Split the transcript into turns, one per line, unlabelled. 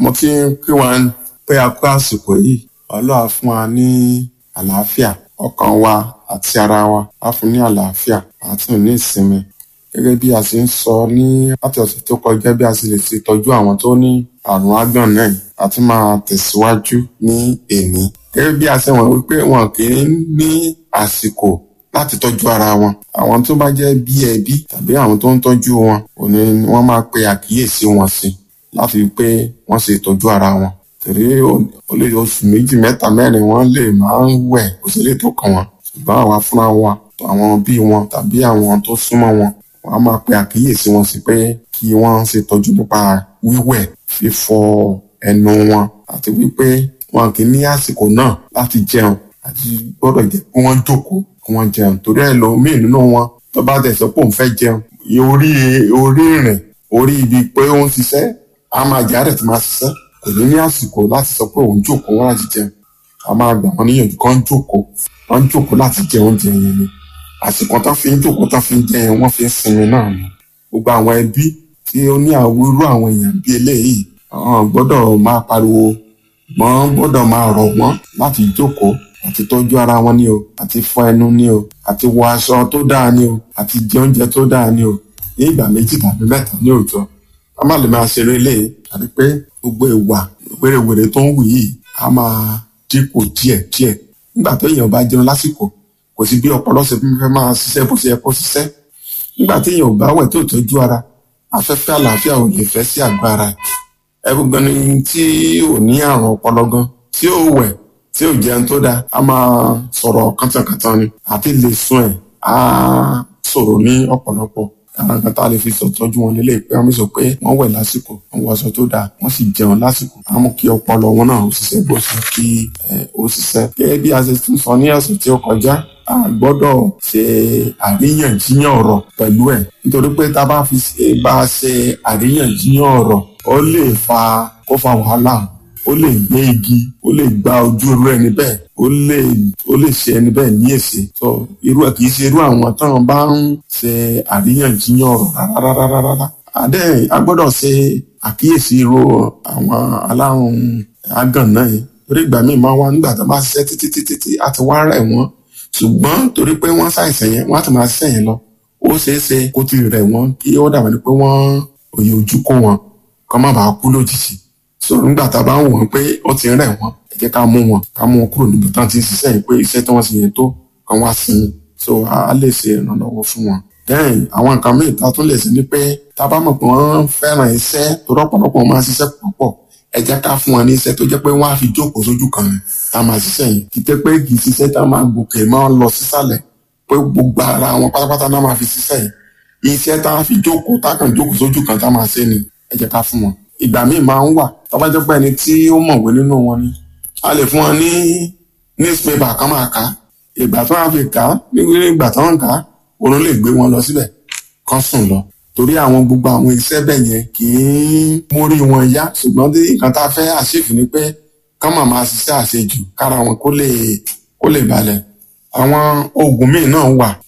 mo ti ń kí wọn pé a kú àsìkò yìí ọlọ́run á fún wa ní àlàáfíà ọkàn wa àti ara wa á fún ní àlàáfíà àti ní ìsinmi gẹ́gẹ́ bí a ṣe ń sọ ní láti ọ̀sẹ̀ tó kọjá bí a ṣe lè ṣe tọ́jú àwọn tó ní àrùn ágbọ̀n náà a tún máa tẹ̀síwájú ní èní gẹ́gẹ́ bí a ṣe wọ̀n wípé wọn kì í ní àsìkò láti tọ́jú ara wọn àwọn tó bá jẹ́ bí ẹbí tàbí àwọn tó ń tọ́jú wọn òní ni wọ́n máa pe àkíyèsí wọn sí láti rí pé wọ́n ṣe ìtọ́jú ara wọn torí ó lè oṣù méjì mẹ́ta mẹ́rin wọ́n lè máa ń wẹ̀ kó sì lè tó kàn wọ́n ṣùgbọ́n àwa fúnra wa àwọn bí wọn tàbí àwọn tó súnmọ́ wọn wọ́n á máa pe àkíyèsí wọn sí pé kí wọ́n ṣe ìtọ́jú nípa wíwẹ̀ fífọ ẹnu wọn àti wípé wọn kì í ní àsìkò náà láti jẹun àti gbọ́dọ̀ jẹ́ kí wọ́n jókòó kí wọ́n jẹun torí ẹ̀ lọ míì nínú wọn tó bá tẹ̀ sọ pé òun fẹ́ jẹun orí orí rìn orí ibi pé ó ń ṣiṣẹ́ á máa jà rẹ̀ tó máa ṣiṣẹ́ kò ní ní àsìkò láti sọ pé òun jókòó wọn láti jẹun a máa gbà wọn níyànjú kán jókòó wọn jókòó láti jẹ oúnjẹ yẹn ni àsìkò tán fi ń jókòó tán fi ń jẹ yẹn wọ́n fi ń sinmi náà ni gbogbo àwọn ẹbí tí ó ní àwòrú àwọn èèyàn bí eléyìí àwọn gbọ́dọ̀ máa pariwo wọ́n gbọ́dọ̀ máa rọ̀ wọ́n láti jókòó àti tọ́jú ara wọn ni o àti fọ ẹnu ni o àti wọ aṣọ tó dáa ni o àti jẹ oúnjẹ tó dáa ni o ní ìgbà méjì tàbí mẹ́ta ní òòjọ́ a má lè máa ṣeré lé àti pé gbogbo ìwà wèrèwèrè tó ń wù yìí a máa dínkù díẹ̀ díẹ̀ nígbà tó èèyàn bá jẹun lásìkò kò sí bí ọpọlọ ṣe fẹ́ máa ṣiṣẹ́ bó ṣe yẹ kó ṣiṣẹ́ nígbà tí èèyàn ò bá wẹ̀ tó tọ́jú ara afẹ́fẹ́ àlàáfíà ò lè fẹ́ sí àgọ́ ara ẹ̀ ẹ̀rù gan ni tí ò ní àrùn ọpọlọ gan tí ò wẹ̀ tí ò jẹun tó dáa a máa sọ̀rọ̀ kántankántan ni àti lè sùn ẹ̀ á sọ̀rọ̀ ní ọ̀pọ̀lọpọ̀ àwọn kan tá a lè fi sọ̀tọ́jú wọn lélẹ̀ pé wọ́n sọ pé wọ́n wẹ̀ lásìkò wọ́n wọ aṣọ tó dáa wọ́n sì jẹun lásìkò á mú kí ọpọlọ wọn náà ó ṣiṣẹ́ bó ṣe kí ó ṣiṣẹ́. gẹ́gẹ́ bí a ṣe tún sọ ní ọ̀sẹ̀ tí ó kọjá a gbọ́dọ̀ ṣe àríyànjiyàn ọ̀rọ̀ pẹ̀lú ẹ̀ nítorí pé tá a bá fi bá a ṣe àríyànjiyàn ọ̀rọ̀ ó lè fa kó fa wàhálà ó lè gbé igi ó lè gba ojú irú ẹni bẹ́ẹ̀ ó lè ó lè ṣe ẹni bẹ́ẹ̀ ní èsì tó irú ẹ̀ kì í ṣe irú àwọn táwọn bá ń ṣe àríyànjiyàn ọ̀rọ̀ rárárárá adé a gbọ́dọ̀ ṣe àkíyèsí irú àwọn alárùn àgàn náà yìí torí ìgbà míì máa wá nígbà tó bá ṣiṣẹ́ títí títí tí a ti wá rẹ̀ wọ́n ṣùgbọ́n torí pé wọ́n ṣàìsàn yẹn wọ́n á ti máa ṣiṣẹ́ yẹn lọ ó ṣeé ṣe kó ti rẹ̀ wọ́n kí ó dàbí ni pé wọ́n òye ojú kó wọn kọ́ má bàa kú lójijì so nígbà tá a bá ń wọ̀n pé ó ti rẹ̀ wọ́n ẹ jẹ́ ká mú wọn ká mú wọn kúrò níbi tán ti ń ṣiṣẹ́ yìí pé iṣẹ́ tí wọ́n ṣe yẹn tó kàn wá sinmi so a lè ṣe ìrànlọ́wọ́ fún wọn. then àwọn nǹkan míì tá a tún lè ṣe ni pé tá a bá mọ̀ pé wọ́n fẹ́ràn iṣẹ́ tó rọ́pọ̀lọpọ̀ máa ṣiṣẹ́ púpọ̀ ẹ jẹ́ ká fún wọn ní iṣẹ́ tó jẹ́ pé wọ́n á fi jókòó sójú kan tá a máa ṣiṣẹ́ yìí kì í tẹ́ pé kì í ṣiṣẹ́ tá a máa gòkè máa lọ sísàlẹ̀ pé gbogbo ara wọn pátápátá náà máa fi ṣiṣẹ́ yìí iṣẹ́ tá a fi jókòó tá a kàn jókòó sójú kan tá a máa ṣe ni ẹ jẹ́ ká fún wọn ìgbà míì máa ń wà tọ́ba jẹ́ pé ẹni tí ó mọ̀wé nínú wọn ni a lè fún wọn ní newspaper kan máa kà á ìgbà tí wọ́n á fi kà á nígbà tí wọ́n ń kà á oorun lè gbé wọn lọ síbẹ̀ kán sùn lọ torí àwọn gbogbo àwọn iṣẹ́ bẹ́ẹ̀ yẹn kì í mórí wọn yá ṣùgbọ́n tí nǹkan tá a fẹ́ àṣìfì ni pé kán máa máa ṣiṣẹ́ àṣejù kára wọn kó lè kó lè balẹ̀ àwọn oògùn míì náà wà